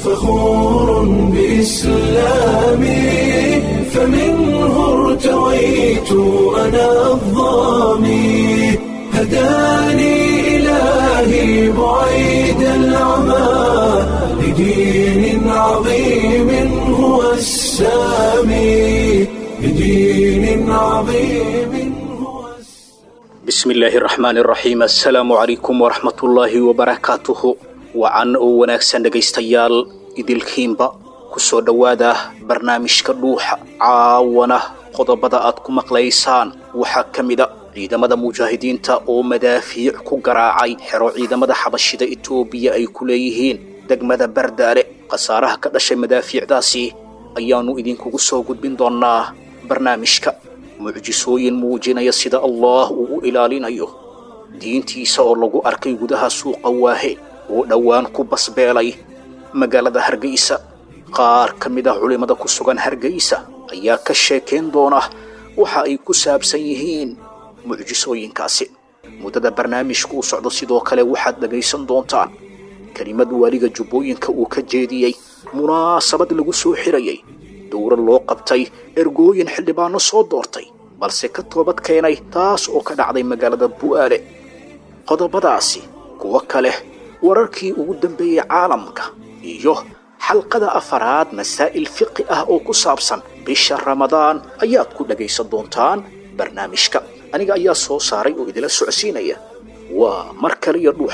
فخور بإسلامي فمنه ارتويت أنا الضامي هداني إلهي بعيد العمى لدين عظيم هو السامي لدين عظيم هو bismi illaahi raxmaan iraxiim assalaamu calaykum waraxmatullaahi wabarakaatuhu wacan oo wanaagsan dhegaystayaal idilkiinba ku soo dhowaada barnaamijka dhuuxa caawana qodobada aad ku maqlaysaan waxaa ka mida ciidamada mujaahidiinta oo madaafiic ku garaacay xero ciidamada xabashida etoobiya ay ku leeyihiin degmada bardaale khasaaraha ka dhashay madaafiicdaasi ayaannu idinkugu soo gudbin doonnaa barnaamijka mucjisooyin muujinaya sida allah uu u ilaalinayo diintiisa oo lagu arkay gudaha suuqa waahe oo dhowaan ku basbeelay magaalada hargeysa qaar ka mid ah culimmada ku sugan hargeysa ayaa ka sheekayn doona waxa ay ku saabsan yihiin mucjisooyinkaasi muddada barnaamijku u socdo sidoo kale waxaad dhegaysan doontaan kelimad waaliga jubbooyinka uu ka jeediyey munaasabad lagu soo xirayay dowra loo qabtay ergooyin xildhibaano soo doortay balse ka toobad keenay taas oo ka dhacday magaalada bu'aale qodobadaasi kuwo kale wararkii ugu dambeeyey caalamka iyo xalqada afaraad masaa'il fiqi ah oo ku saabsan bisha ramadaan ayaad ku dhagaysan doontaan barnaamijka aniga ayaa soo saaray oo idila socodsiinaya waa mar kale iyo dhuuxa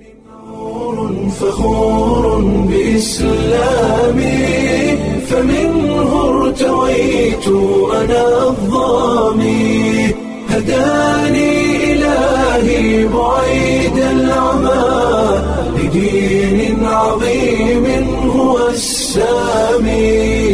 فخور بإسلامي فمنه ارتويت أنا الضامي هداني إلهي بعيد العمى لدين عظيم هو السامي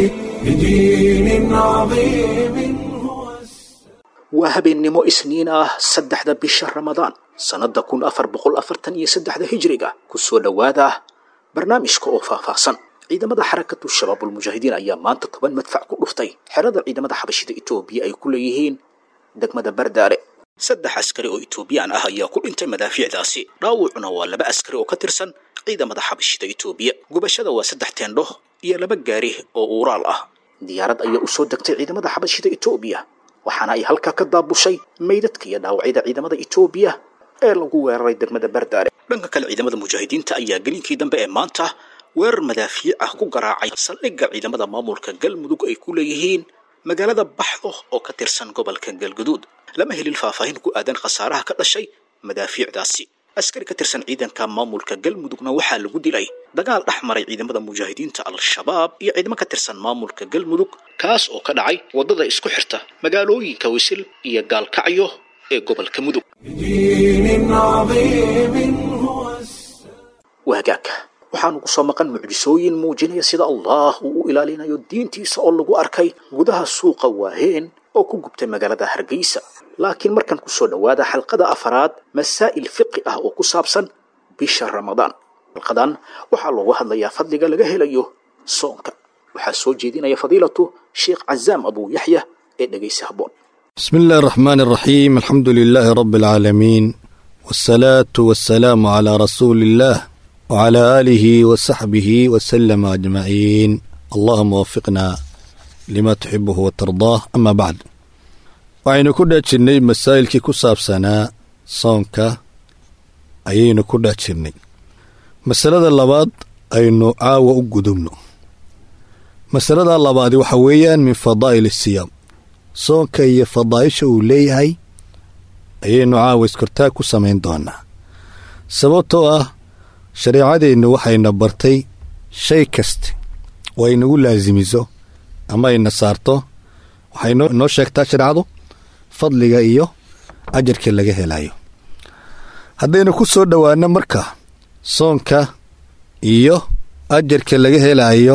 لدين عظيم هو السامي waa habeennimo isniin ah saddexda bisha ramadaan sannadda kun afar boqol afartan iyo saddexda hijriga ku soo dhowaada barnaamijka oo faahfaahsan ciidamada xarakatu shabaabulmujaahidiin ayaa maanta toban madfac ku dhuftay xerada ciidamada xabashida etoobiya ay ku leeyihiin degmada bardaale saddex askari oo etoobiyaan ah ayaa ku dhintay madaafiicdaasi dhaawucuna waa laba askari oo ka tirsan ciidamada xabashida etoobiya gubashada waa saddex teendho iyo laba gaari oo uuraal ah diyaarad ayaa u soo degtay ciidamada xabashida etoobiya waxaana ay halkaa ka daabushay meydadka iyo dhaawacyada ciidamada etoobiya ee lagu weeraray degmada bardaale dhanka kale ciidamada mujaahidiinta ayaa gelinkii dambe ee maanta weerar madaafiic ah ku garaacay saldhigga ciidamada maamulka galmudug ay ku leeyihiin magaalada baxdo oo ka tirsan gobolka galguduud lama helin faahfaahin ku aadan khasaaraha ka dhashay madaafiicdaasi askari ka tirsan ciidanka maamulka galmudugna waxaa lagu dilay dagaal dhex maray ciidamada mujaahidiinta al-shabaab iyo ciidamo ka tirsan maamulka galmudug kaas oo ka dhacay waddada isku xirta magaalooyinka wisil iyo gaalkacyo ee gobolka mudug لدين عظيم هو السامي waagaagka waxaanu ku soo maqan mucjisooyin muujinaya sida allah uu u ilaalinayo diintiisa oo lagu arkay gudaha suuqa waaheen oo ku gubtay magaalada hargeysa laakiin markan ku soo dhowaada xalqada afaraad masaa'il fiqi ah oo ku saabsan bisha ramadaan xalqadan waxaa loogu hadlayaa fadliga laga helayo soonka waxaa soo jeedinaya fadiilatu sheekh cazaam abuu yaxya ee dhegaysa habboon بسم الله الرحمن الرحيم الحمد لله رب العالمين والصلاة والسلام على رسول الله وعلى آله وصحبه وسلم أجمعين اللهم وفقنا لما تحبه وترضاه أما بعد waxaynu ku dhex jirnay masaa'ilkii ku saabsanaa soonka ayaynu ku dhex jirnay masalada labaad aynu caawa u gudubno masalada labaadi waxa weeyaan min fadaa'il asiyaam soonka iyo fadaa'isha uu leeyahay ayaynu caawa iskortaag ku samayn doonaa sababtoo ah shareecadeennu waxayna bartay shay kaste oo ay nagu laasimiso ama ayna saarto waxay noo sheegtaa shareecadu fadliga iyo ajarka laga helayo haddaynu ku soo dhowaano marka soonka iyo ajarka laga helayo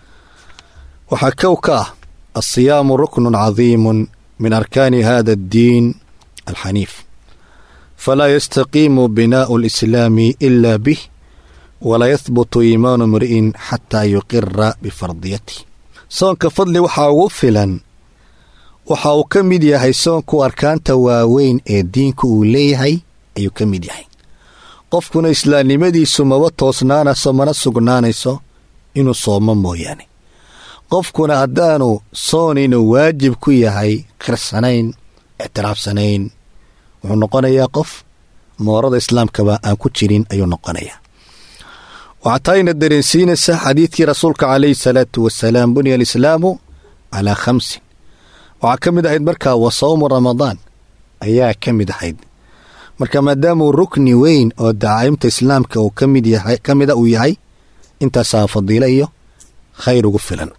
waxaa kow ka ah alsiyaamu ruknun cadiimun min arkaani hada addiin alxaniif falaa yastaqiimu binaa'u alislaami ila bih walaa yahbutu iimaanu mri'in xataa yuqira bifardiyatih soonka fadli waxaa ugu filan waxa uu ka mid yahay soonku arkaanta waaweyn ee diinku uu leeyahay ayuu ka mid yahay qofkuna islaamnimadiisu maba toosnaanayso mana sugnaanayso inuu soomo mooyaane qofkuna haddaanu soon inuu waajib ku yahay khirsanayn ictiraafsanayn wuxuu noqonayaa qof moorada islaamkaba aan ku jirin ayuu noqonayaa waxaa taayna dareensiinaysaa xadiidkii rasuulka calayhi salaatu wasalaam buniya alislaamu calaa khamsin waxaa ka mid ahayd markaa wa sawmu ramadaan ayaa ka mid ahayd marka maadaamuu rukni weyn oo dacaa'imta islaamka uu ka mid yahay ka mida uu yahay intaasaa fadiilo iyo khayr ugu filan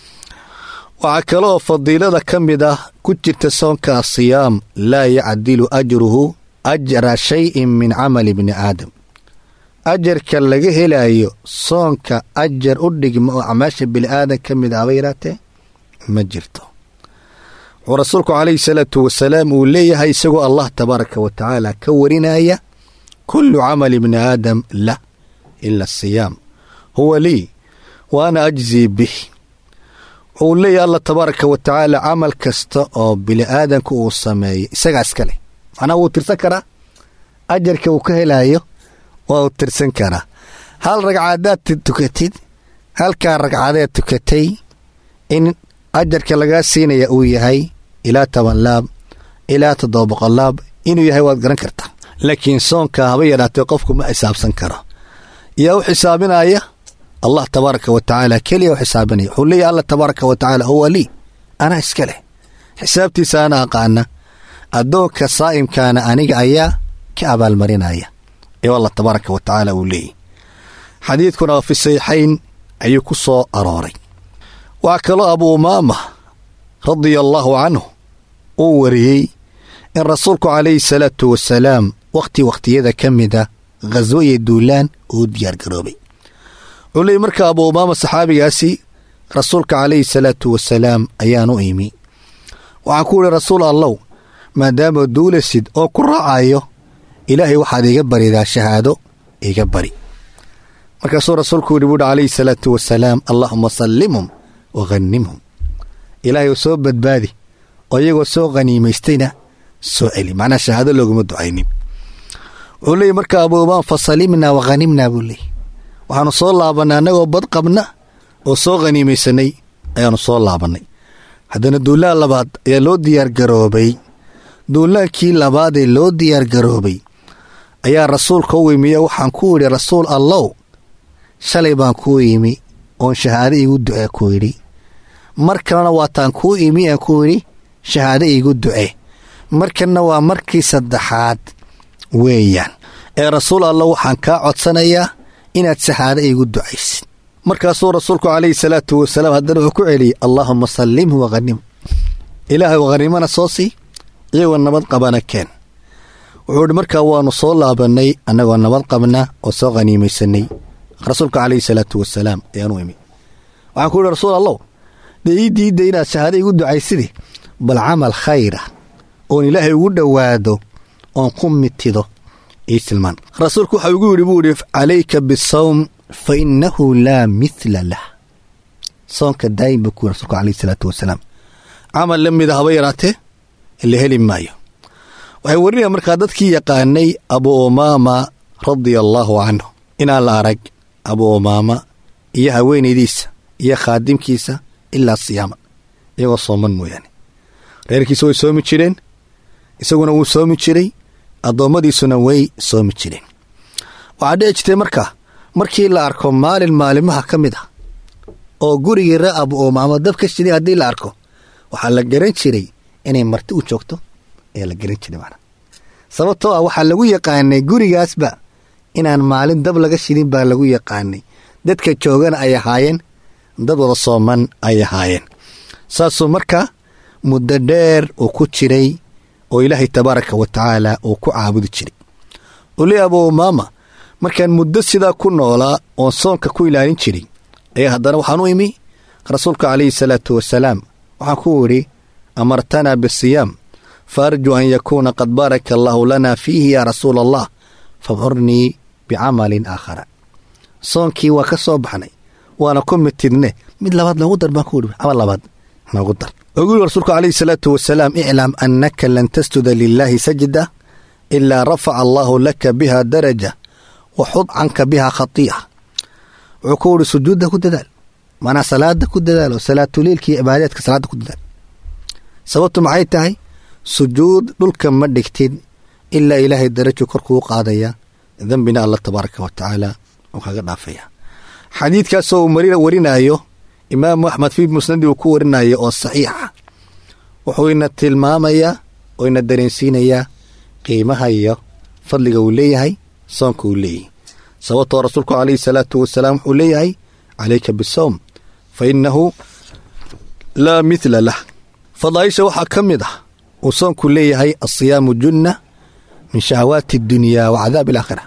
waxaa kaleoo fadiilada ka mid ah ku jirta soonka asiyaam laa yacdilu ajruhu ajra shayin min camali bni aadam ajarka laga helayo soonka ajar u dhigma oo acmaasha bini'aadan ka mid ahba yaraatee ma jirto wuxuu rasuulku calayhi salaatu wasalaam uu leeyahay isagoo allah tabaaraka wa tacaala ka warinaya kullu camali bni aadam lah ila asiyaam huwa lii wa ana ajzii bih wuxuu leeyahay allah tabaaraka wa tacaala camal kasta oo bini'aadanku uu sameeyo isagaa iska leh macnaha wuu tirsan karaa ajarka uu ka helayo waa uu tirsan karaa hal ragcadaad tukatid halkaa ragcadeed tukatay in ajarka lagaa siinaya uu yahay ilaa toban laab ilaa toddoba boqol laab inuu yahay waad garan kartaa laakiin soonka haba yadhaatee qofku ma xisaabsan karo yaa u xisaabinaya allah tabaaraka wa tacaala keliya u xisaabinaya wuxuu leeyahy allah tabaaraka wa tacaala huwa lii anaa iska leh xisaabtiisa ana aqaana addoonka saa'imkaana aniga ayaa ka abaalmarinaya ee allah tabaaraka wa tacaala uu leeyahy xadiidkuna waa fi saxiixayn ayuu ku soo arooray waa kaloo abu umaama radia allaahu canhu uu wariyey in rasuulku calayhi salaatu wasalaam wakhti wakhtiyada ka mida khaswo iyo duulaan uu diyaargaroobay wuxuu leeyay marka abu umaama saxaabigaasi rasuulka calayhi salaatu wasalaam ayaan u imi waxaan ku idhi rasuul allow maadaama duulasid oo ku raacayo ilaahay waxaad iga baridaa shahaado iga bari markaasuu rasuulku yidhi buuhi calayhi salaatu wasalaam allaahuma sallimhum wa hanimhum ilaahay u soo badbaadi oo iyagoo soo khaniimaystayna soo celi macnaa shahaado looguma ducaynin wuxuu leeyay marka abu umaam fa salimnaa wa hanimnaa buu leeyay waxaanu soo laabannay annagoo bad qabna oo soo khaniimaysanay ayaannu soo laabannay haddana duulaan labaad ayaa loo diyaargaroobay duulaankii labaadee loo diyaargaroobay ayaa rasuulka u imiya waxaan ku idhi rasuul allow shalay baan kuu imi oon shahaado iigu ducee ku yidhi mar kalena waataan kuu imi aan ku yidhi shahaado iigu ducee markanna waa markii saddexaad weeyaan ee rasuul allah waxaan kaa codsanayaa inaad shahaado iigu ducaysid markaasuu rasuulku calayhi salaatu wasalaam haddana wuxuu ku celiyey allaahuma sallimhu wakhanim ilaahay wakhanimana soo sii iyagoo nabad qabana keen wuxuu idhi markaa waannu soo laabannay annagoo nabad qabna oo soo khaniimaysanay rasuulka calayhi salaatu wasalaam ayaanu imi waxaan ku yidhi rasuul allow dee ii diidda inaad shahaado igu ducaysidi bal camal khayra oon ilaahay ugu dhowaado oon ku mitido ii tilmaan rasuulku waxau igu yidhi buu idhi calayka bisawm fa innahu laa mithla lah soonka daa'im buu ku yidhi rasuulku calayhi salaatu wasalaam camal la mida haba yaraatee la heli maayo waxay warinaya markaa dadkii yaqaanay abu umaama radia allaahu canhu inaan la arag abu umaama iyo haweenaydiisa iyo khaadimkiisa ilaa siyaama iyagoo sooman mooyaane reerkiisa way soomi jireen isaguna wuu soomi jiray addoommadiisuna way soomi jireen waxaa dhici jirtay markaa markii la arko maalin maalimaha ka mid ah oo gurigii ree abu umaama dabka shiday haddii la arko waxaa la garan jiray inay marti u joogto ayaa la garan jiray macnaa sababtoo ah waxaa lagu yaqaanay gurigaasba inaan maalin dab laga shidin baa lagu yaqaanay dadka joogana ay ahaayeen dad wada sooman ay ahaayeen saasuu markaa muddo dheer uu ku jiray oo ilaahay tabaaraka wa tacaala uu ku caabudi jiray uli abu umaama markaan muddo sidaa ku noolaa oon soonka ku ilaalin jiray ayaa haddana waxaan u imi rasuulka calayhi salaatu wasalaam waxaan ku idhi amartanaa bisiyaam fa arjuu an yakuuna qad baaraka allaahu lana fiihi yaa rasuula allah fabcurnii bicamalin aakhara soonkii waa ka soo baxnay waana ku mitidne mid labaad noogu dar baan ku idhi camal labaad noogu dar ugu yiri rasuulku calayhi salaatu wasalaam iclam annaka lan tasjuda lilaahi sajda ilaa rafaca allaahu laka biha daraja wa xud canka biha khatii'a wuxuu ku idhi sujuudda ku dadaal maanaa salaada ku dadaalo salaatuleilka iyo cibaadaadka salaada ku dadaal sababtu maxay tahay sujuud dhulka ma dhigtid ilaa ilaahay darajo korkuu qaadaya dembina alla tabaaraka wa tacaala uu kaga dhaafaya xadiidkaasoo uu mari warinaayo imaamu axmed fii musnadi uu ku warinayo oo saxiixa wuxuu ina tilmaamayaa oo ina dareensiinayaa qiimaha iyo fadliga uu leeyahay soonka uu leeyahay sababtoo rasuulku calayhi salaatu wasalaam wuxuu leeyahay calayka bisowm fa innahu laa mithla lah fadaaisha waxaa ka mid ah uu soonku leeyahay asiyaamu junna min shahawaati adunyaa wa cadaabi alaakhira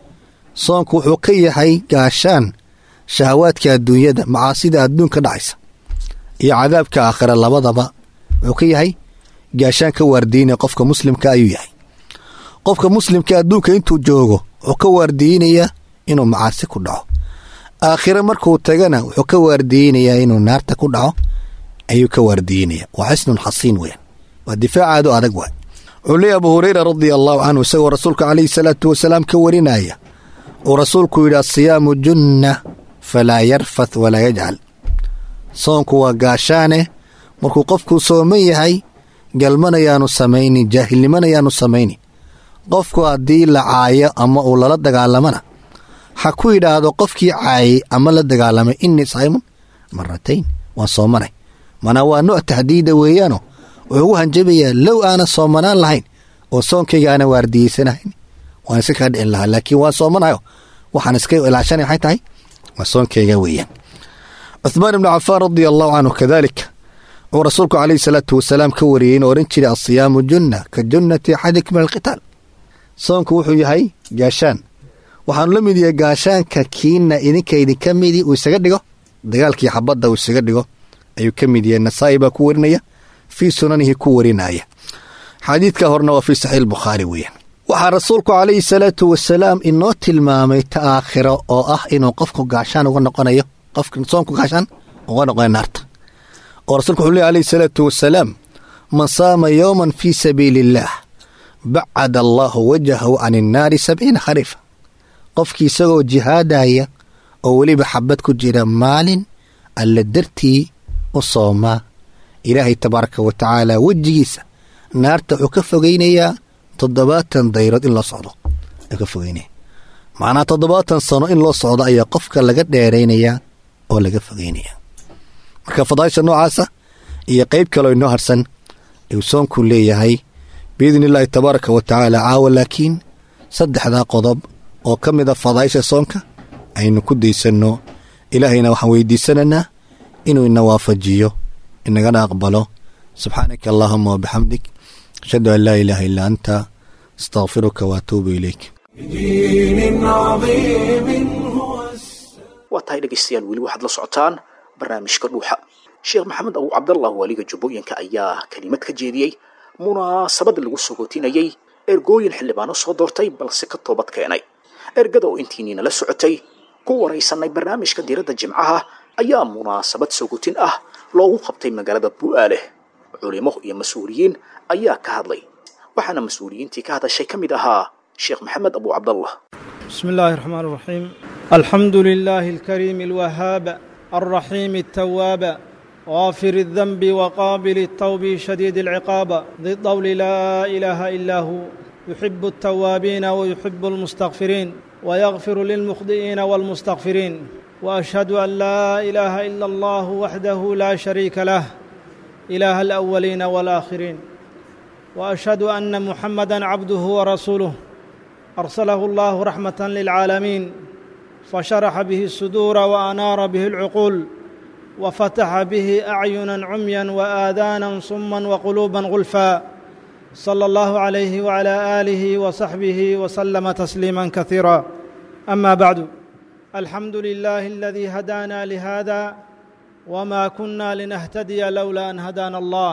soonku wuxuu ka yahay gaashaan shahawaadka adduunyada macaasida adduunka dhacaysa iyo cadaabka aakhira labadaba wuxuu ka yahay gaashaan ka waardiinaya qofka muslimka ayuu yahay qofka muslimka adduunka intuu joogo wuxuu ka waardiinayaa inuu macaasi ku dhaco aakhire markuu tagana wuxuu ka waardiinayaa inuu naarta ku dhaco ayuu ka waardiinaya waa xisnun xasiin weyan waa difaacaadu adag waay wuxuu leeyahy abu hureyra radia allahu canhu isagoo rasuulka calayhi salaatu wasalaam ka warinaya uu rasuulku yidhi asiyaamu junna falaa yarfath walaa yajcal soonku waa gaashaane markuu qofkuu sooman yahay galmanayaanu samaynin jaahilnimanayaanu samaynin qofku haddii la caayo ama uu lala dagaalamana ha ku yidhaahdo qofkii caayay ama la dagaalamay innii saymun maratayn waan soomanay manaa waa nooc tahdiida weeyaano wuxuu ugu hanjabayaa low aana soomanaan lahayn oo soonkayga aana waardiyeysanahayn waan iska kaa dhicin lahaa laakiin waan soomanayo waxaan iska ilaashanay waxay tahay waa soonkayga weeyaan cuhmaan ibnu cafaan radia allahu canhu kadaalika wuxuu rasuulku calayhi salaatu wasalaam ka wariyey inuu odhan jiray asiyaamu junna ka junnati axadikum min alqitaal soonku wuxuu yahay gaashaan waxaanu la mid yahay gaashaanka kiina idinka idinka midi uu isaga dhigo dagaalkii xabadda uu isaga dhigo ayuu ka mid yahay nasaa'i baa ku warinaya fii sunanihi ku warinaya xadiidka horena waa fii saxiix bukhaari weeyaan waxaa rasuulku calayhi salaatu wasalaam inoo tilmaamay ta aakhiro oo ah inuu qofku gaashaan uga noqonayo qofka soonku gaashaan uga noqonayo naarta oo rasuulku wuxuu leey alayhi salaatu wasalaam man saama yowman fii sabiili illaah bacada allaahu wajahahu can innaari sabciina khariifa qofkii isagoo jihaadaya oo weliba xabad ku jira maalin alla dartii u soomaa ilaahay tabaaraka wa tacaala wejigiisa naarta wuxuu ka fogaynayaa toddobaatan dayrood in loo socdo ayuu ka fogeynaya macnaa toddobaatan sano in loo socdo ayaa qofka laga dheeraynayaa oo laga fogeynaya marka fadaaisha noocaasa iyo qeyb kaloo inoo harsan ayuu soonku leeyahay biidni illaahi tabaaraka wa tacaala caawa laakiin saddexdaa qodob oo ka mid a fadaaisha soonka aynu ku daysanno ilaahayna waxaan weydiisanaynaa inuu ina waafajiyo inagana aqbalo subxaanaka allaahuma wabixamdik ashhadu an laa ilaaha illaa anta astaqfiruka waatuubu ilayk بدين عظيم هو السلام waa tahay dhegaystayaal weli waxaad la socotaan barnaamijka dhuuxa sheekh maxamed abu cabdallah waaliga jubbooyinka ayaa kelimad ka jeediyey munaasabad lagu sogootinayey ergooyin xildhibaano soo doortay balse ka toobad keenay ergada oo intiiniina la socotay ku waraysanay barnaamijka diiradda jimcaha ayaa munaasabad sogootin ah loogu qabtay magaalada bu'aaleh culimo iyo mas-uuliyiin ayaa ka hadlay waxaana mas-uuliyiintii ka hadashay ka mid ahaa sheekh maxamed abu cabdallah بسم الله الرحمن الرحيم الحمد لله الكريم الوهاب الرحيم التواب غافر الذنب وقابل التوب شديد العقاب ذي الطول لا اله الا هو يحب التوابين ويحب المستغفرين ويغفر للمخطئين والمستغفرين واشهد ان لا اله الا الله وحده لا شريك له اله الاولين والاخرين واشهد ان محمدا عبده ورسوله ارسله الله رحمه للعالمين فشرح به الصدور وانار به العقول وفتح به اعينا عميا واذانا صما وقلوبا غلفا صلى الله عليه وعلى اله وصحبه وسلم تسليما كثيرا اما بعد الحمد لله الذي هدانا لهذا وما كنا لنهتدي لولا ان هدانا الله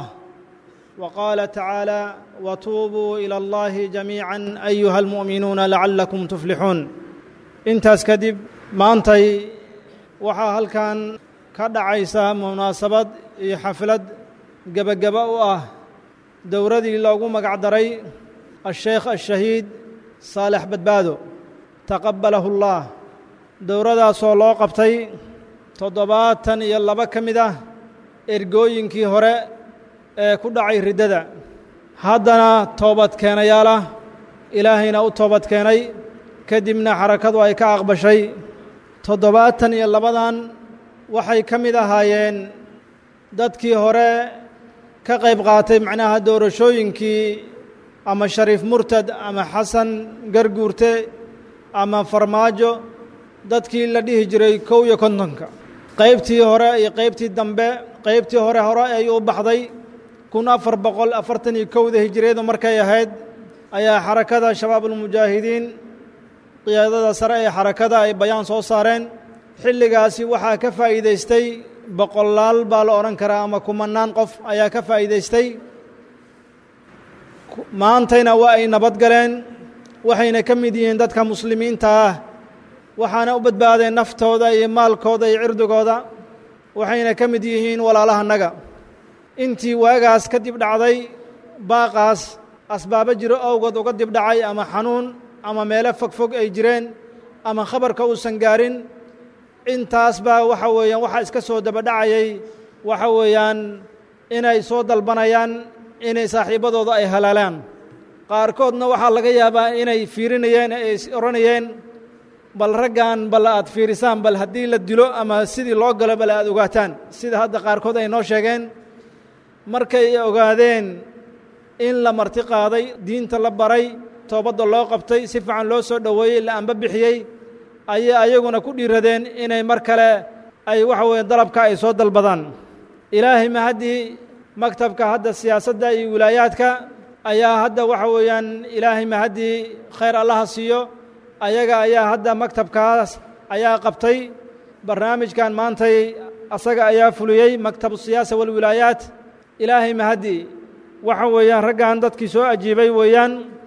وقال تعالى وتوبوا الى الله جميعا ايها المؤمنون لعلكم تفلحون intaas kadib maantay waxaa halkan ka dhacaysa munaasabad iyo xaflad gebageba u ah dowradii loogu magac daray asheekh ashahiid saalex badbaado taqabbalahu اllah dowradaasoo loo qabtay toddobaatan iyo laba ka mid ah ergooyinkii hore ee ku dhacay riddada haddana toobad keenayaal ah ilaahayna u toobad keenay kadibna xarakadu ay ka aqbashay toddobaatan iyo labadan waxay ka mid ahaayeen dadkii hore ka qayb qaatay macnaha doorashooyinkii ama shariif murtad ama xasan garguurte ama farmaajo dadkii la dhihi jiray kow iyo kontonka qaybtii hore iyo qaybtii dambe qaybtii hore hore ayuu u baxday kun afar boqol afartan iyo kowda hijiriyadu markay ahayd ayaa xarakada shabaabulmujaahidiin qiyaadada sare ee xarakada ay bayaan soo saareen xilligaasi waxaa ka faa'iidaystay boqolaal baa la odhan karaa ama kumanaan qof ayaa ka faa'iidaystay maantayna waa ay nabad galeen waxayna ka mid yihiin dadka muslimiinta ah waxaana u badbaadeen naftooda iyo maalkooda iyo cirdigooda waxayna ka mid yihiin walaalahannaga intii waagaas ka dib dhacday baaqaas asbaabo jiro owgood uga dib dhacay ama xanuun ama meelo fogfog ay jireen ama khabarka uusan gaarin intaas baa waxa weeyaan waxaa iska soo dabadhacayay waxa weeyaan inay soo dalbanayaan inay saaxiibbadooda ay halaalaan qaarkoodna waxaa laga yaabaa inay fiirinayeen ay odhanayeen bal raggan bal aad fiirisaan bal haddii la dilo ama sidii loo galo bal aad ogaataan sida hadda qaarkood ay noo sheegeen markay ogaadeen in la marti qaaday diinta la baray toobadda loo qabtay si fiican loo soo dhoweeyey la amba bixiyey ayay ayaguna ku dhiiradeen inay mar kale ay waxa weeye dalabka ay soo dalbadaan ilaahay ma haddii maktabka hadda siyaasadda iyo wilaayaadka ayaa hadda waxa weeyaan ilaahay ma haddii khayr allaha siiyo ayaga ayaa hadda maktabkaas ayaa qabtay barnaamijkan maantay asaga ayaa fuliyey maktabu siyaasa walwilaayaat ilaahay ma haddii waxa weeyaan raggan dadkii soo ajiibay weeyaan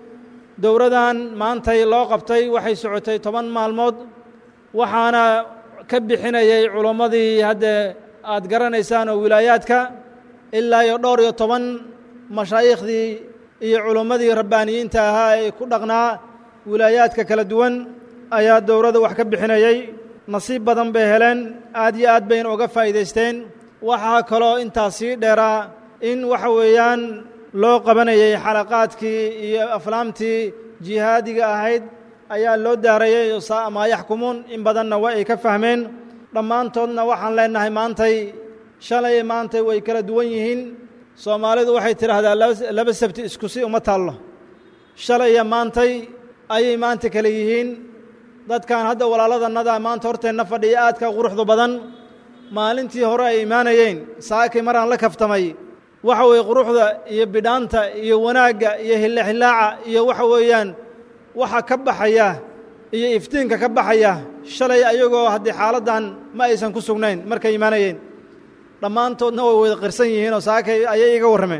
dowradan maantay loo qabtay waxay socotay toban maalmood waxaana ka bixinayay culammadii hadde aad garanaysaan oo wilaayaadka ilaa iyo dhowr iyo toban mashaayiikhdii iyo culammadii rabbaaniyiinta ahaa ee ku dhaqnaa wilaayaadka kala duwan ayaa dowladda wax ka bixinayey nasiib badan bay heleen aad iyo aad bayna uga faa'iidaysteen waxaa kaloo intaas sii dheeraa in waxa weeyaan loo qabanayay xalaqaadkii iyo aflaamtii jihaadiga ahayd ayaa loo daarayay saa maa yaxkumuun in badanna waa ay ka fahmeen dhammaantoodna waxaan leenahay maantay shalay maantay way kala duwan yihiin soomaalidu waxay tidhaahdaa laba sabti isku si uma taallo shalay iyo maantay ayay maanta kale yihiin dadkan hadda walaaladannada maanta horteenna fadhiya aadka quruxdu badan maalintii hore ay imaanayeen saakay maraan la kaftamay waxa weeye quruxda iyo bidhaanta iyo wanaagga iyo hillahillaaca iyo waxa weeyaan waxa ka baxaya iyo iftiinka ka baxaya shalay ayagoo haddii xaaladdan ma aysan ku sugnayn markay imaanayeen dhammaantoodna way wada qirsan yihiinoo saakay ayay iga warrameen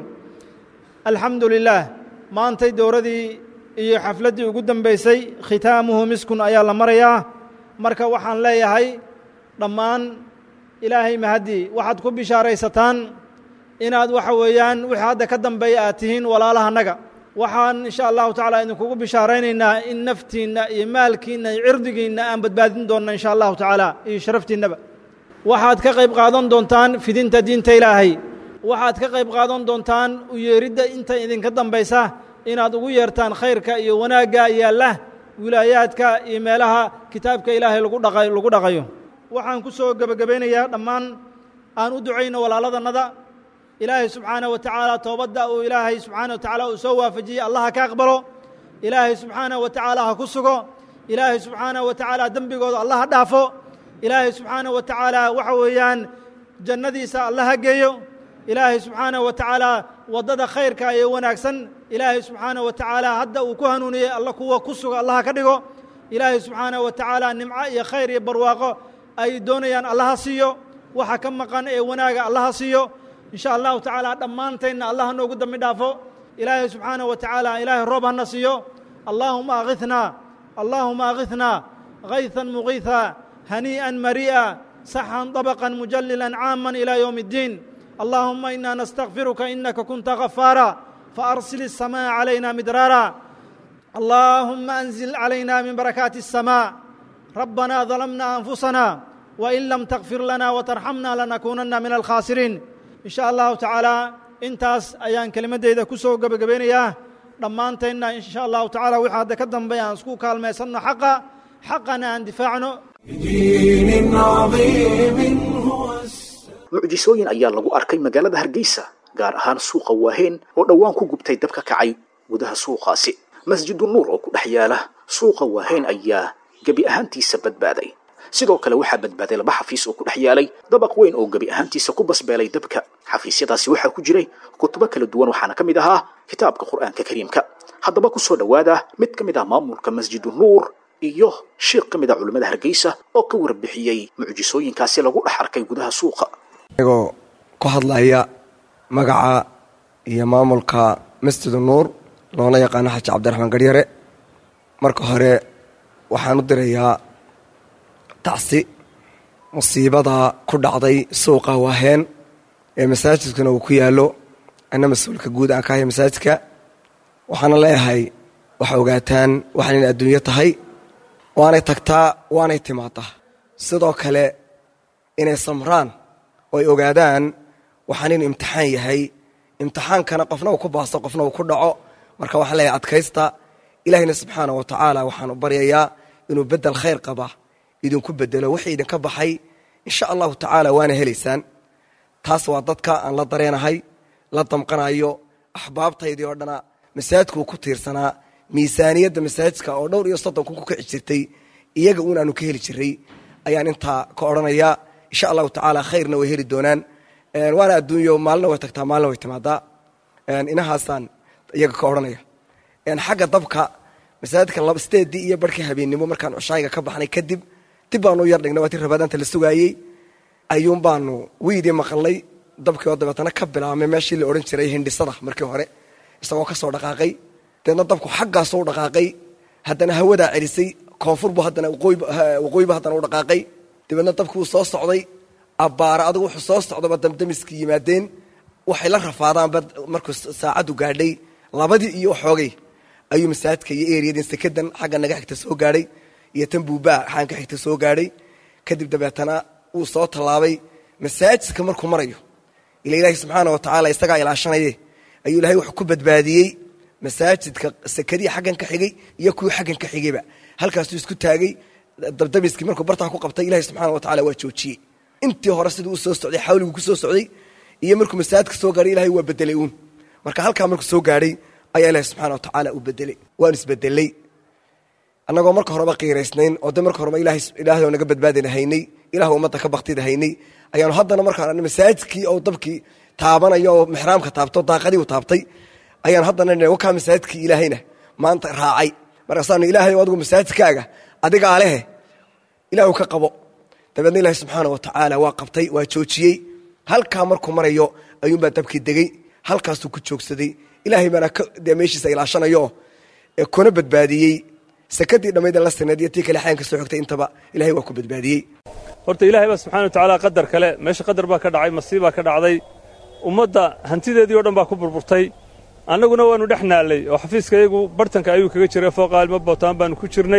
alxamdu lilaah maantay dowradii iyo xafladdii ugu dambaysay khitaamuhu miskun ayaa la marayaa marka waxaan leeyahay dhammaan ilaahay mahaddii waxaad ku bishaaraysataan inaad waxa weeyaan wixii hadda ka dambeeya aad tihiin walaalahannaga waxaan insha allahu tacala idinkugu bishaaraynaynaa in naftiinna iyo maalkiinna iyo cirdigiinna aan badbaadin doonna insha allahu tacaala iyo sharaftiinnaba waxaad ka qayb qaadan doontaan fidinta diinta ilaahay waxaad ka qayb qaadan doontaan u yeeridda inta idinka dambaysa inaad ugu yeertaan khayrka iyo wanaagga yaalla wilaayaadka iyo meelaha kitaabka ilaahay lagu dhaqay lagu dhaqayo waxaan ku soo gebagabaynayaa dhammaan aan u ducayno walaaladannada ilaahay subxaanaه wa tacaala toobadda uu ilaahay subxaana wa tacaala uu soo waafajiyey allah ha ka aqbalo ilaahay subxaanaه wa tacaala ha ku sugo ilaahay subxaanaه wa tacaala dembigooda allah ha dhaafo ilaahay subxaanaه wa tacaala waxa weeyaan jannadiisa allah ha geeyo ilaahay subxaanaه wa tacaala waddada khayrka ee wanaagsan ilaahay subxaanaه wa tacaala hadda uu ku hanuuniyey alla kuwa ku suga allah ha ka dhigo ilaahay subxaanaه wa tacaala nimco iyo khayr iyo barwaaqo ay doonayaan allah ha siiyo waxa ka maqan ee wanaaga allah ha siiyo in sha allahu tacaala dhammaantaynna allah noogu dambi dhaafo ilaahay subxaanaه wa tacaala ilaahay roob hana siiyo allaahuma akhithnaa allaahuma akhithnaa hayثan mugiiثa haniiئa marii'a saxan طabقa mujalilan caama ilى ywم الdiin allahuma ina nastakfiruka inaka kunta غafaara faarsil الsamاء عalayna midraara allahuma أnزil عalayna min barakaati الsamاء rabbana ظلمna أنfusana wain lam takfir lana watarxamna lanakuunanna min alkhaasiriin in sha allahu tacaala intaas ayaan kelimaddeyda ku soo gebagabeynayaa dhammaantaynna in sha allahu tacala wixii hadda ka dambeeya aan isku kaalmaysanno xaqa xaqana aan difaacno بدين عظيم هو السلام mucjisooyin ayaa lagu arkay magaalada hargeysa gaar ahaan suuqa waaheen oo dhowaan ku gubtay dab ka kacay gudaha suuqaasi masjidu nuur oo ku dhex yaala suuqa waaheen ayaa gebi ahaantiisa badbaaday sidoo kale waxaa badbaaday laba xafiis oo ku dhex yaalay dabaq weyn oo gebi ahaantiisa ku basbeelay dabka xafiisyadaasi waxaa ku jiray kutubo kala duwan waxaana ka mid ahaa kitaabka qur'aanka kariimka haddaba ku soo dhowaada mid ka mid ah maamulka masjidu nuur iyo sheekh ka mid ah culimmada hargeysa oo ka warbixiyey mucjisooyinkaasi lagu dhex arkay gudaha suuqa anigoo ku hadlaya magaca iyo maamulka masjidu nuur loona yaqaano xaji cabdiraxmaan garyare marka hore waxaan u dirayaa tacsi musiibada ku dhacday suuqa waaheen ee masaajidkuna uu ku yaallo ana mas-uulka guud aan ka haya masaajidka waxaana leeyahay waxa ogaataan waxaan inay adduunyo tahay waanay tagtaa waanay timaadaa sidoo kale inay samraan oo ay ogaadaan waxaan inuu imtixaan yahay imtixaankana qofna uu ku baasto qofna uu ku dhaco marka waxaan leeyahay adkaysta ilaahayna subxaana wa tacaala waxaan u baryayaa inuu bedel khayr qaba idinku bedelo wixii idinka baxay insha allahu tacaala waana helaysaan taas waa dadka aan la dareenahay la damqanayo axbaabtaydii oo dhana masaajidku uu ku tiirsanaa miisaaniyadda masaajidka oo dhowr iyo soddon kun ku kici jirtay iyaga uun aanu ka heli jiray ayaan intaa ka odhanayaa insha allahu tacaala khayrna way heli doonaan waana adduunyo maalina way tagtaa maalina way timaadaa inahaasaan iyaga ka odhanaya xagga dabka masaajidka laba sideedii iyo barhkii habeennimo markaan cushaayiga ka baxnay kadib dib baanu u yar dhignay waa tii rabadaanta la sugaayey ayuun baanu wiidii maqalnay dabkii oo dabeetana ka bilaabmay meeshii la odhan jiray hindhisada markii hore isagoo ka soo dhaqaaqay deedna dabku xaggaasoo u dhaqaaqay haddana hawadaa celisay koonfurbu haddana waqooyibu haddana u dhaqaaqay dabeedna dabkii wuu soo socday abbaara adigu wuxuu soo socdaba damdamiskii yimaadeen waxay la rafaadaanba markuu saacaddu gaadhay labadii iyo xoogay ayuu masaajidka iyo eriyadin sekadan xagga naga xigta soo gaadhay iyo tan buubaa xaan ka xigta soo gaadhay kadib dabeetana wuu soo tallaabay masaajidka markuu marayo ila ilaahi subxaana wa tacaala isagaa ilaashanaye ayuu ilahay wuxuu ku badbaadiyey masaajidka sekadii xaggan ka xigay iyo kuwii xaggan ka xigayba halkaasuu isku taagay dabdamiskii markuu bartaa ku qabtay ilahi subxaana wa tacala waa joojiyey intii hore siduu u soo socday xawliguu ku soo socday iyo markuu masaajidka soo gaadhay ilahay waa bedelay uun marka halkaa markuu soo gaadhay ayaa ilahi subxaana wa tacaala u bedelay waanu isbedelay annagoo marka horeba qiiraysnayn oo de marka horeba ilaahay oo naga badbaadina haynay ilah ummadda ka baktida haynay ayaanu haddana markaan masaajidkii oo dabkii taabanayo oo mixraamka taabto daaqadii u taabtay ayaan haddana wakaa masaajidkii ilaahayna maanta raacay markaasaanu ilaahay adigu masaajidkaaga adigaa lehe ilaahu ka qabo dabeedna ilaahi subxaana wa tacaala waa qabtay waa joojiyey halkaa markuu marayo ayuunbaa dabkii degey halkaasuu ku joogsaday ilaahay baana dee meeshiisa ilaashanayo kuna badbaadiyey sakadii dhammayda la sinayd iyo tii kale xayanka soo xogtay intaba ilahay waa ku badbaadiyey horta ilaahay baa subxana wa tacaala qadar kale meesha qadar baa ka dhacay masiibaa ka dhacday ummadda hantideedii o dhan baa ku burburtay annaguna waannu dhex naallay oo xafiiska iyagu bartanka ayuu kaga jiray fooqa ilmo bootaan baannu ku jirnay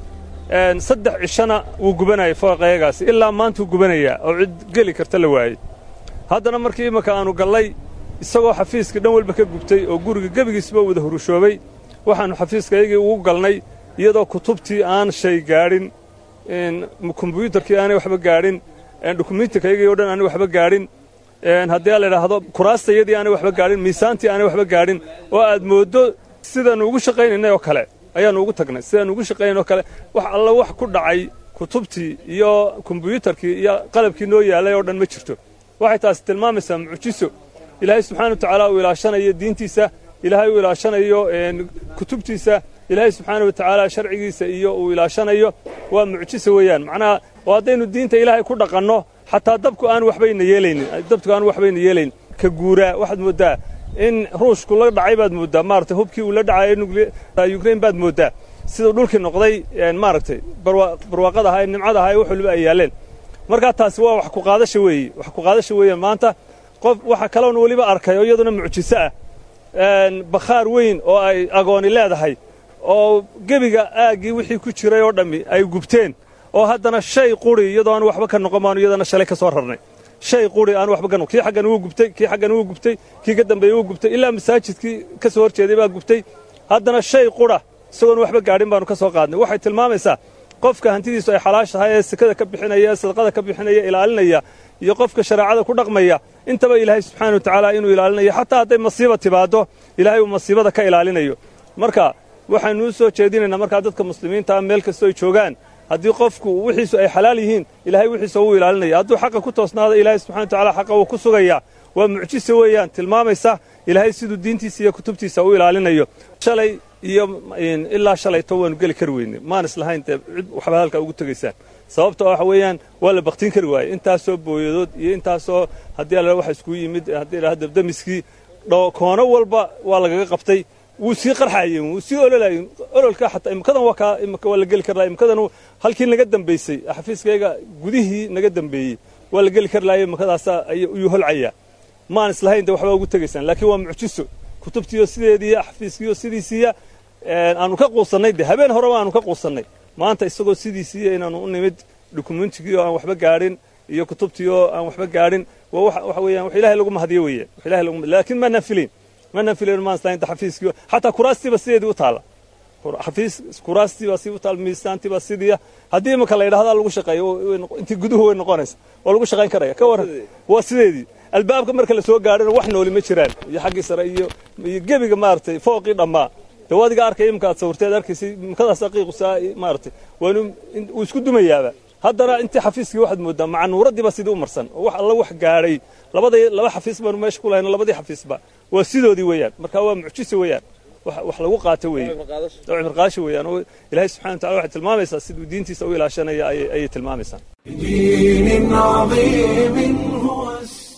saddex cishana wuu gubanayay fooqayagaasi ilaa maantuu gubanayaa oo cid geli karta la waayey haddana markii imminka aannu gallay isagoo xafiiskii dhan walba ka gubtay oo guriga gebigiisba wada hurushoobay waxaannu xafiiskayagii ugu galnay iyadoo kutubtii aan shay gaadhin kombyuutarkii aanay waxba gaadhin dokumentikayagii o dhan aanay waxba gaadhin haddii la idhaahdo kuraastayadii aanay waxba gaadhin miisaantii aanay waxba gaadhin oo aad mooddo sidaannu ugu shaqaynaynay oo kale ayaannu ugu tagnay sidaannu ugu shaqaynaynay oo kale wax alla wax ku dhacay kutubtii iyo kombyuutarkii iyo qalabkii noo yaalay oo dhan ma jirto waxay taasi tilmaamaysaa mucjiso ilaahay subxana wa tacaala uu ilaashanayo diintiisa ilaahay uu ilaashanayo kutubtiisa ilaahay subxaana wa tacaala sharcigiisa iyo uu ilaashanayo waa mucjiso weeyaan macnaha oo haddaynu diinta ilaahay ku dhaqanno xataa dabku aan waxbayna yeelaynin dabku aan waxbayna yeelayn ka guuraa waxaad mooddaa in ruushku la dhacay baad mooddaa maaragtay hubkii uu la dhacay ukrain baad mooddaa siduu dhulkii noqday maaragtay barwaaqada ahaa ee nimcada ahaa ee wax waliba ay yaalleen markaa taasi waa wax ku qaadasha weeye wax ku qaadasha weeyaan maanta qof waxa kaloon weliba arkay oo iyaduna mucjiso ah bakhaar weyn oo ay agooni leedahay oo gebiga aaggii wixii ku jiray oo dhammi ay gubteen oo haddana shay quri iyadoo aan waxba ka noqon baanu iyadana shalay ka soo rarnay shay quri aan waxba ka noqon kii xaggan wuu gubtay kii xaggan wuu gubtay kii ka dambeeyey wuu gubtay ilaa masaajidkii ka soo horjeeday baa gubtay haddana shay qura isagoon waxba gaadhin baanu ka soo qaadnay waxay tilmaamaysaa qofka hantidiisu ay xalaash tahay ee sekada ka bixinaya ee sadaqada ka bixinaya ilaalinaya iyo qofka shareecada ku dhaqmaya intaba ilaahay subxaana wa tacaala inuu ilaalinayo xataa hadday masiiba timaaddo ilaahay uu masiibada ka ilaalinayo marka waxaanu u soo jeedinaynaa markaa dadka muslimiinta ah meel kastoo ay joogaan haddii qofku wixiisu ay xalaal yihiin ilaahay wixiisa wuu ilaalinaya hadduu xaqa ku toosnaado ilaahay subxana wa tacala xaqa wuu ku sugayaa waa mucjise weeyaan tilmaamaysa ilaahay siduu diintiisa iyo kutubtiisa u ilaalinayo shalay iyo ilaa shalayto waanu geli kari weyne maan islahayn dee cid waxba halkaa ugu tegaysaan sababta waxa weeyaan waa la baktiin kari waaye intaasoo booyadood iyo intaasoo haddii alla waxa iskugu yimid haddii la dabdamiskii koono walba waa lagaga qabtay wuu sii qarxaayeen wuu sii ololaayeen ololka xataa imikadan waa kaa imika waa la geli kari lahay imikadan halkii naga dambaysay xafiiskayga gudihii naga dambeeyey waa la geli kari lahay imikadaasa ayuu holcayaa maan islahayn dee waxbaa ugu tegaysaan laakiin waa mucjiso kutubtiiyo sideediiya xafiiskiiyo sidiisiiya aanu ka quusannay de habeen horeba aanu ka quusannay maanta isagoo sidiisiiya inaanu u nimid dukumentigiio aan waxba gaadhin iyo kutubtiioo aan waxba gaadhin waa waxa weeyaan wax ilahay lagu mahadiyo weeyaan wax ilahay lagu laakiin maanaan filayn maanaan filayn maan islahayn xafiiskiiyo xataa kuraastiiba sideedii u taalla xafiis kuraastiibaa sii u taal miisaantiibaa sidiiya haddii imika la yidhahdaa lagu shaqeeyo intii guduhu way noqonaysa waa lagu shaqayn karaya ka warran waa sideedii albaabka marka la soo gaadhana wax nooli ma jiraan iyo xaggii sare iyo iyo gebiga maaragtay fooqii dhammaa de waa adiga arkay imika aad sawirteed arkaysay imikadaas aqiiqusaa maaragtay waanu uu isku dumayaaba haddana intii xafiiskii waxaad moodaa macanuuradiiba sidii u marsan oo wax alla wax gaadhay labadii laba xafiis baanu meesha ku lahayna labadii xafiisba waa sidoodii weeyaan marka waa mucjise weeyaan wax lagu qaato weeye cimr qaasho weeyaan oo ilaahay subxana wa tacala waxay tilmaamaysaa siduu diintiisa u ilaashanaya ayay tilmaamaysaa بدين عظيم هو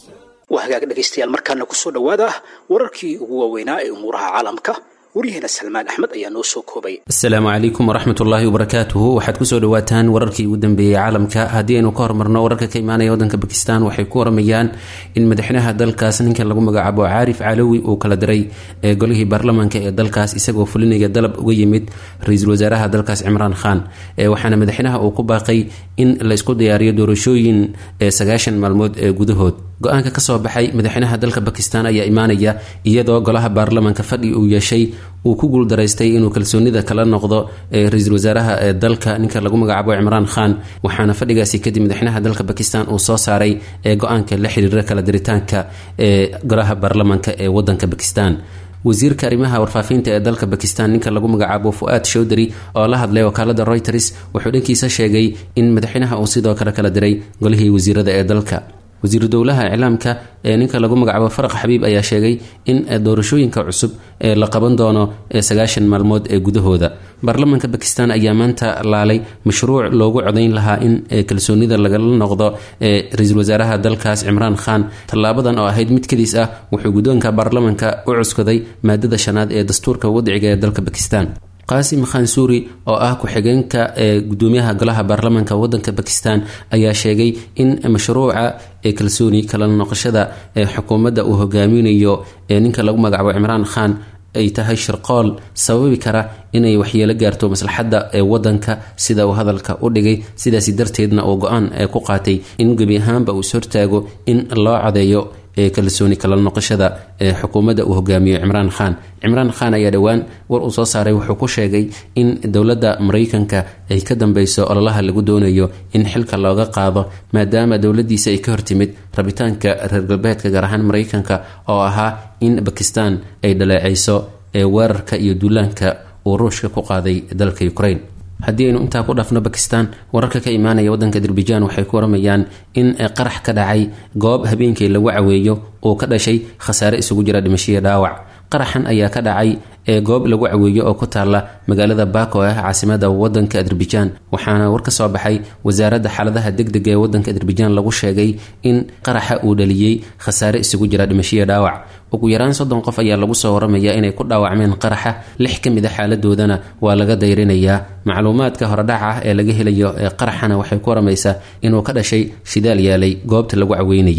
waa hagaag dhegaystayaal markaana kusoo dhowaada wararkii ugu waaweynaa ee umuuraha caalamka waryaheena salmaan axmed ayaa noo soo koobay asalaamu calaykum waraxmat ullaahi wabarakaatuhu waxaad kusoo dhawaataan wararkii ugu dambeeyey caalamka haddii aynu ka hormarno wararka ka imaanaya waddanka bakistan waxay ku waramayaan in madaxweynaha dalkaas ninkan lagu magacaabo caarif calowi uu kala diray ee golihii baarlamaanka ee dalkaas isagoo fulinaya dalab uga yimid ra-iisul wasaaraha dalkaas cimraan khan waxaana madaxweynaha uu ku baaqay in laysku diyaariyo doorashooyin ee sagaashan maalmood ee gudahood go-aanka kasoo baxay madaxweynaha dalka bakistan ayaa imaanaya iyadoo golaha baarlamaanka fadhi uu yeeshay uu ku guuldaraystay inuu kalsoonida kala noqdo ee ra-iisul wasaaraha ee dalka ninka lagu magacaabo cimraan khan waxaana fadhigaasi kadib madaxweynaha dalka bakistan uu soo saaray ee go-aanka la xiriira kala diritaanka ee golaha baarlamaanka ee wadanka bakistan wasiirka arrimaha warfaafinta ee dalka bakistan ninka lagu magacaabo fu-aad showdari oo la hadlay wakaalada reuters wuxuu dhankiisa sheegay in madaxweynaha uu sidoo kale kala diray golihii wasiirada ee dalka wasiiru dowlaha iclaamka ee ninka lagu magacaabo faraq xabiib ayaa sheegay in doorashooyinka cusub ee la qaban doono ee sagaashan maalmood ee gudahooda baarlamaanka bakistan ayaa maanta laalay mashruuc loogu codayn lahaa in kalsoonida lagala noqdo ee ra-iisul wasaaraha dalkaas cimraan khan tallaabadan oo ahayd mid kadiis ah wuxuu guddoonka baarlamaanka u cuskaday maadada shanaad ee dastuurka wadciga ee dalka bakistan qaasim khansuuri oo ah ku-xigeenka ee gudoomiyaha golaha baarlamaanka wadanka bakistan ayaa sheegay in mashruuca ee kalsooni kala noqoshada ee xukuumadda uu hogaaminayo ee ninka lagu magacaabo cimraan khan ay tahay shirqool sababi kara inay waxyeelo gaarto maslaxadda ee wadanka sida uu hadalka u dhigay sidaasi darteedna uu go-aan ee ku qaatay in gebi ahaanba uu ishortaago in loo codeeyo ee kalsooni kala noqoshada ee xukuumadda uu hogaamiyo cimraan khan cimraan khan ayaa dhowaan war uu soo saaray wuxuu ku sheegay in dowladda maraykanka ay ka dambeyso ololaha lagu doonayo in xilka looga qaado maadaama dowladiisa ay ka hortimid rabitaanka reer galbeedka gaar ahaan maraykanka oo ahaa in bakistan ay dhaleeceyso ee weerarka iyo duulaanka uu ruushka ku qaaday dalka ukraine haddii aynu intaa ku dhafno bakistan wararka ka imaanaya wadanka azerbaijan waxay ku waramayaan in qarax ka dhacay goob habeenkii lagu caweeyo uu ka dhashay khasaare isugu jira dhimashiya dhaawac qaraxan ayaa ka dhacay ee goob lagu caweeyo oo ku taala magaalada bako ah caasimada wadanka azerbaijan waxaana war ka soo baxay wasaaradda xaaladaha degdega ee wadanka azerbaijan lagu sheegay in qaraxa uu dhaliyey khasaare isugu jira dhimashiya dhaawac ugu yaraan soddon qof ayaa lagu soo waramaya inay ku dhaawacmeen qaraxa lix ka mid a xaaladoodana waa laga dayrinayaa macluumaadka horedhaca ah ee laga helayo ee qaraxana waxay ku waramaysaa inuu ka dhashay shidaal yaalay goobta lagu caweynayay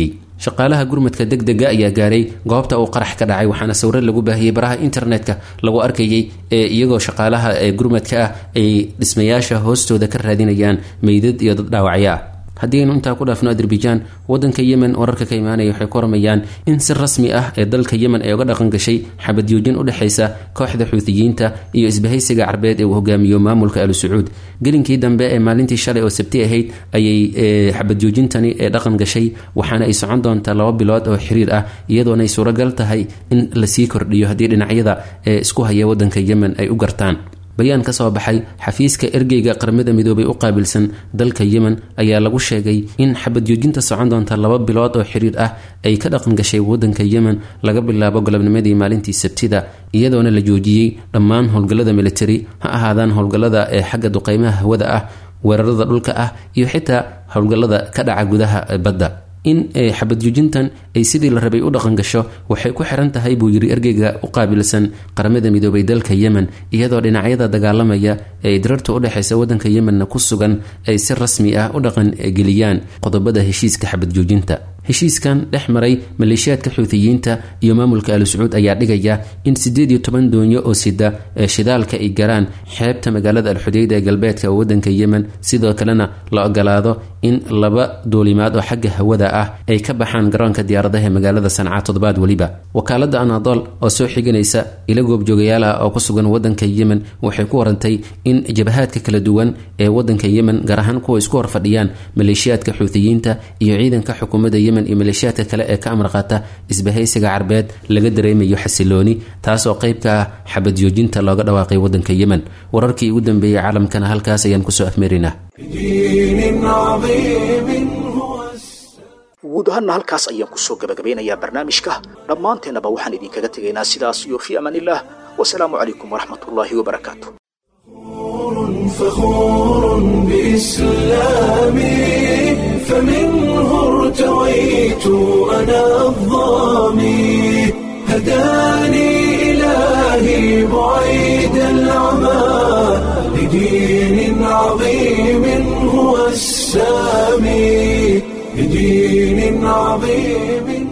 shaqaalaha gurmadka deg dega ayaa gaaray goobta uu qarax ka dhacay waxaana sawiro lagu baahiyey baraha internetka lagu arkayay ee iyagoo shaqaalaha ee gurmadka ah ay dhismayaasha hoostooda ka raadinayaan meydad iyo dad dhaawacyo ah haddii aynu intaa ku dhaafno azerbaijan wadanka yemen wararka ka imaanaya waxay ku waramayaan in si rasmi ah ee dalka yemen ay uga dhaqan gashay xabadyoojin u dhexaysa kooxda xuutiyiinta iyo isbahaysiga carbeed ee uu hogaamiyo maamulka al sacuud gelinkii dambe ee maalintii shalay oo sabti ahayd ayay xabadjoojintani ee dhaqan gashay waxaana ay socon doontaa laba bilood oo xiriir ah iyadoona ay suuragal tahay in lasii kordhiyo haddii dhinacyada ee isku haya wadanka yemen ay u gartaan bayaan ka soo baxay xafiiska ergeyga qaramada midoobay u qaabilsan dalka yemen ayaa lagu sheegay in xabadjoojinta socon doonta laba bilood oo xiriir ah ay ka dhaqan gashay wadanka yemen laga bilaabo galabnimadii maalintii sabtida iyadoona la joojiyey dhammaan howlgallada militari ha ahaadaan howlgallada ee xagga duqeymaha hawada ah weerarada dhulka ah iyo xitaa howlgallada ka dhaca gudaha badda in xabadjoojintan ay sidii la rabay u dhaqan gasho waxay ku xiran tahay buu yiri ergeyga u qaabilsan qaramada midoobay dalka yemen iyadoo dhinacyada dagaalamaya ee dirarta u dhexaysa wadanka yemenna ku sugan ay si rasmi ah u dhaqan geliyaan qodobada heshiiska xabadjoojinta heshiiskan dhex maray maleeshiyaadka xuutiyiinta iyo maamulka al sacuud ayaa dhigaya in sideed iyo toban doonyo oo sida ee shidaalka ay galaan xeebta magaalada alxudeyda ee galbeedka wadanka yemen sidoo kalena la ogolaado in laba duulimaad oo xagga hawada ah ay ka baxaan garoonka diyaaradaha ee magaalada sanca toddobaad weliba wakaalada anadol oo soo xiganaysa ila goobjoogayaal ah oo ku sugan wadanka yemen waxay ku warantay in jabahaadka kala duwan ee wadanka yemen gaar ahaan kuwa isku horfadhiyaan maleeshiyaadka xuutiyiinta iyo ciidanka xukuumadda yemen iyo maleeshiyaadka kale ee ka amar qaata isbahaysiga carbeed laga dareemayo xasilooni taasoo qayb ka ah xabadjoojinta looga dhawaaqay wadanka yemen wararkii ugu dambeeyey caalamkana halkaas ayaan kusoo afmeerinaa بدين عظيم هو guud ahaanna halkaas ayaan kusoo gabagabeynayaa barnaamijka dhammaanteennaba waxaan idinkaga tegaynaa sidaas iyo fii amaanillaah wasalaamu calaykum waraxmatullaahi wabarakaatu فخور بإسلامي فمنه ارتويت أنا الظامي هداني إلهي بعيد العمى لدين عظيم هو السامي لدين عظيم